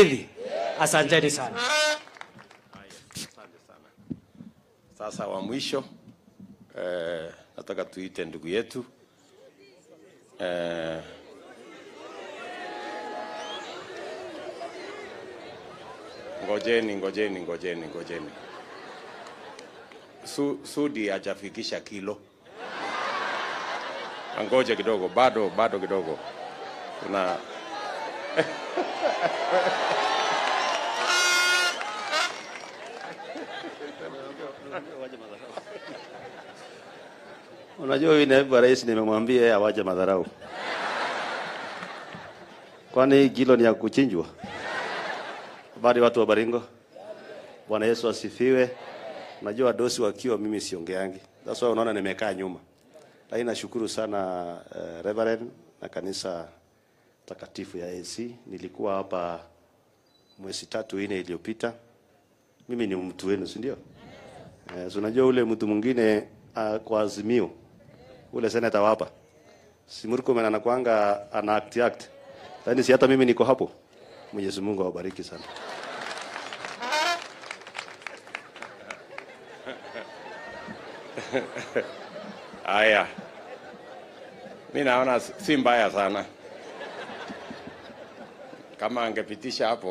Mugithi. Asanteni sana. Sasa wa mwisho eh, nataka tuite ndugu yetu eh, ngojeni ngojeni ngojeni ngojeni. Su, Sudi hajafikisha kilo, angoje kidogo, bado bado kidogo. Kuna Unajua huyu naibu wa rais nimemwambia yeye awache madharau. Kwani hii kilo ni ya kuchinjwa? Habari watu wa Baringo. Bwana Yesu asifiwe. Najua dosi wakiwa mimi siongeangi. That's why unaona nimekaa nyuma. Lakini nashukuru sana uh, Reverend na kanisa takatifu ya AC. Nilikuwa hapa mwezi tatu ine iliyopita. Mimi ni mtu wenu, si ndio? Eh, so unajua ule mtu mwingine uh, kwa azimio ule seneta wapa si Murkomen anakuanga ana act act, lakini si hata mimi niko hapo. Mwenyezi Mungu awabariki sana. haya, mi naona si mbaya sana kama angepitisha hapo